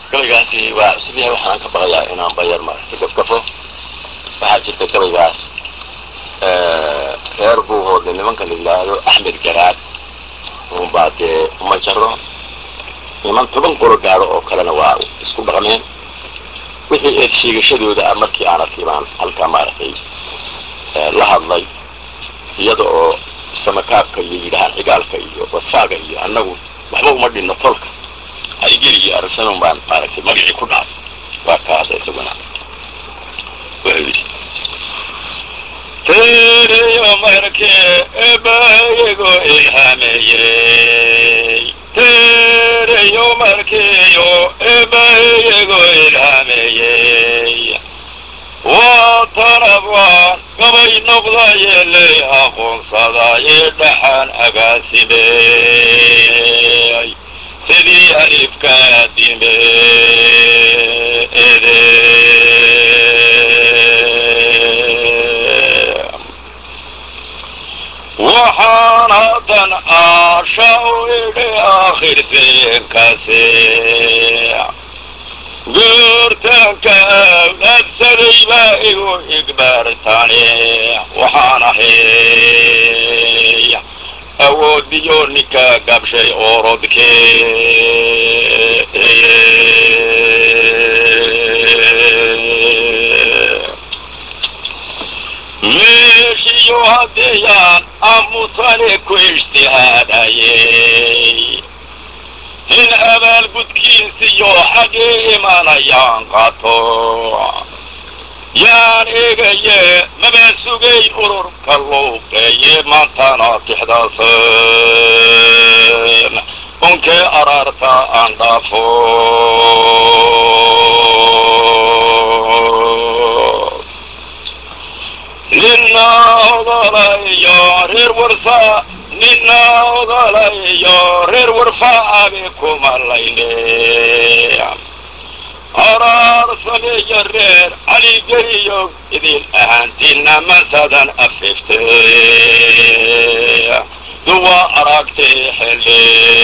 gabaygaasi waa cusub yahay waxaan ka baqayaa inaan bayar maaragtay gafgafo waxaa jirta gabaygaas reer buu hoodlay nimanka la yidhaahdo axmed garaad unbaa dee uma jaro niman toban qoro gaado oo kalena waa isku dhaqmeen wixii eed sheegashadooda ah markii aan arkay baan halkaa maaragtay la hadlay iyada oo samakaabka iyo yidhahaan cigaalka iyo wadfaaga iyo annagu waxba uma dhinno tolka haygeli iyo aragsanon baan maaragtay magacii ku dhacay waa kaasa isaguna wuxuu yidhi tereyo markee ebayago ilhaameeyey tereyo markeeyo ebayago ilhaameeyey waa tanabwaan gabay noqdayeeley aqoonsadaye dhaxaan agaasimeey sidii alifkaa dime waxaan haddan aasha u idhi aakhirsiinkasi goortaanka absaday baa igu igbaartani waxaan ahay awoodiyo ninka gabshay oorodkee meeshiyo haddiyaan amusane ku ijtihaadayey in abaalgudkiisiyo xaggii imanayaan qato yaan eegaye maba sugayn ururka luuqeeye maantana tixdaasan unkee araarta aan dhaafo nina odolayo reer warsa nina odolayo reer warfa abi kumalayne araar sameeya reer caligeliyo idin ahaantiina masadan afifte duwa aragtay xelle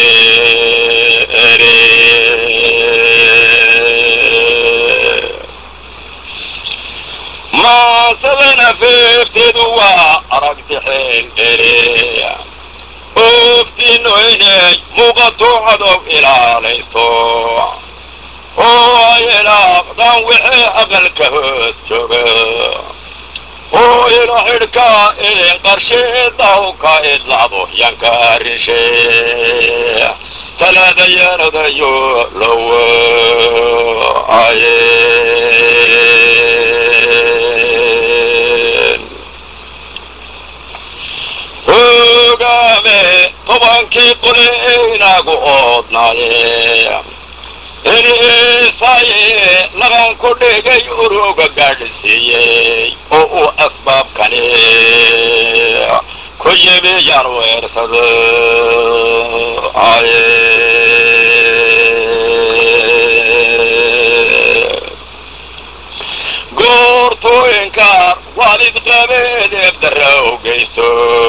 masadan afiftedu waa aragti xeldere oftino inay muuqato cadow ilaalayso oo ay ilaaqdaan wixii aqalka hoos jooga oo ila xidhka idin qarsheedawka idlacdo yanka arinshe talaadayanadayo lowo aye hogaame tobankii qole inagu oodnaaye inisaye laban ku dhigay uruga gaadhsiiyey oo uu asbaabkani ku yimi yaan weersado aye goortooyinka waalid qabeedeeb darrow geysto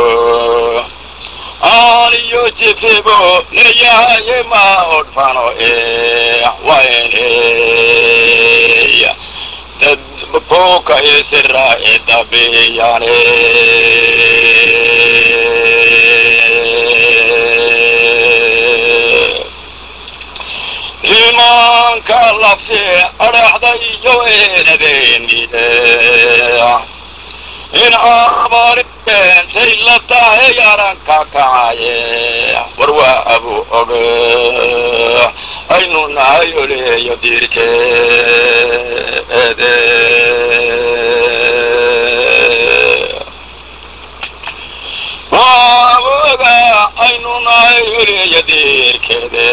aaniyo jifibo leeyahaye ma odhfano e wayne dad buuka isira e dabiyane imaanka labsi adhaxda iyo eenadeeniye in abaarintay la tahay aranka kacaye war waa abu oge aynu nahay oleeyo diirkeede waa abu oga aynu nahay oleeyo diirkeede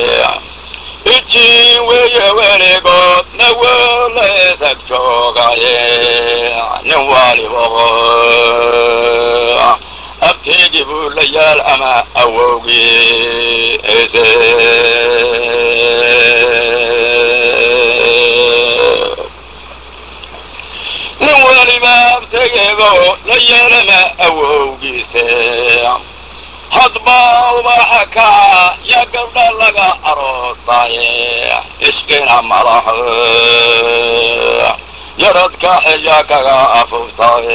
ijin weeye weligood nawoleesag joogaye nin waaliboqo abteegi buu la yaal ama awowgii ese nin weliba abtegeego la yaal ama awowgiise hadba ubaxa kaca ya gabdha laga aroosaaye isqina malaha yaradka xeya kaga afuftaye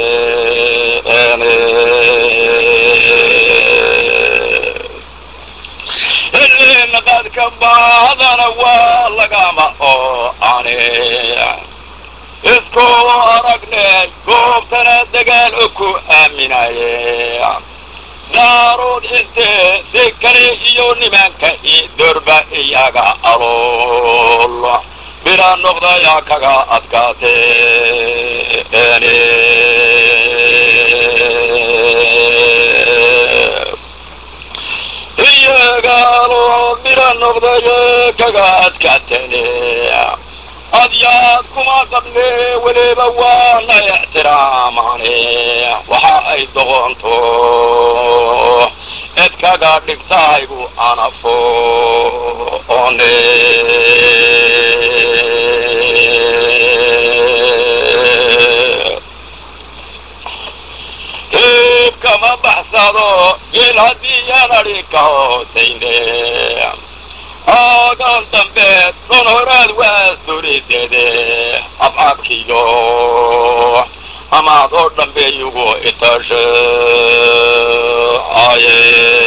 ilin qadka baadana waa lagama oo ane isku aragnay goobtana dagaal o ku aaminaye daarood intee si kale iyo nimanka i dorba iyaga alool bila noqdaya kaga adkaatee iyagaalo bila noqdaya kaga adkaatene adyaad kuma qabne weliba waana ixtiraamane waxa ay doqonto cid kaga dhigtahaygu anafo one hiib kama baxsado geel haddii yanadhi ka hoosayne aagan dambeed don horaad waa suridede afcabkiyo amaad oo dhambeeyugu itashe aye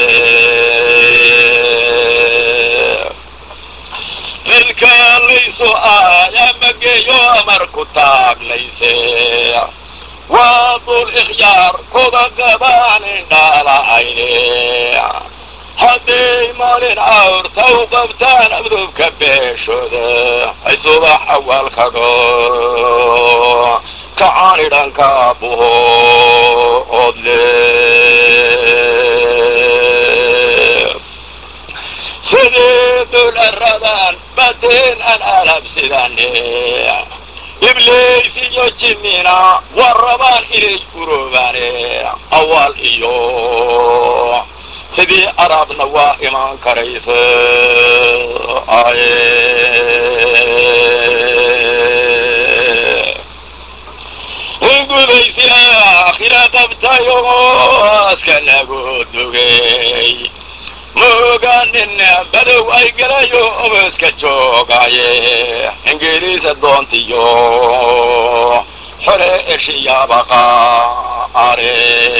dilka laysu aaya mageeyo amarku taaglayse waa dul ikhyaar kuda qabaan indhaala'ayne hadday maalin awrta u qabtaan abdubka beeshooda ay subax awaalkago kacaan idhanka buho odle sidii dul aradan bateen aan alabsidane ibliis iyo jinnina waa rabaan inay uroobaane awaal iyo sidii arabna waa imaan karaysa gudaysi aakhira qabtayo aska lagu dugay mooganin badow ay galayo obaska joogaaye ingiriisa doontiyo xore eshiyabaqa are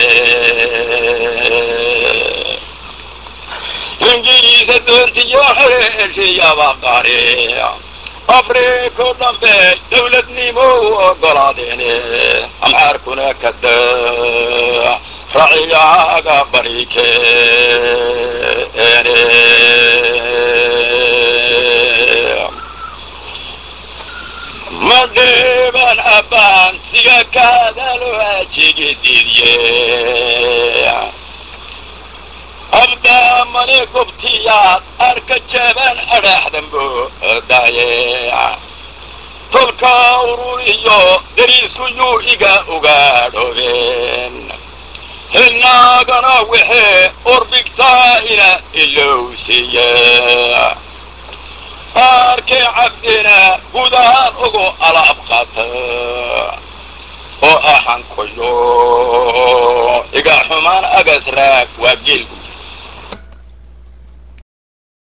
ingiriisa doontiyo xore eshiyabaqare afriko dhambe dawladnimo u ogolaadeene amxaarkuna kada raciyaaga barikeene madheeban abbaan siga kaadalo ajigididye abdaa mani gubtiyaad arka jeeban adhaaxdanbo daaye tolka urur iyo dariisku yuu iga ugaadhoobeen hinaagana wixee urbigtaa ina ilowsiiye arkay cabdina gudahaan ugu alaab qata oo axankoyo iga xumaan agas raag waa geelgu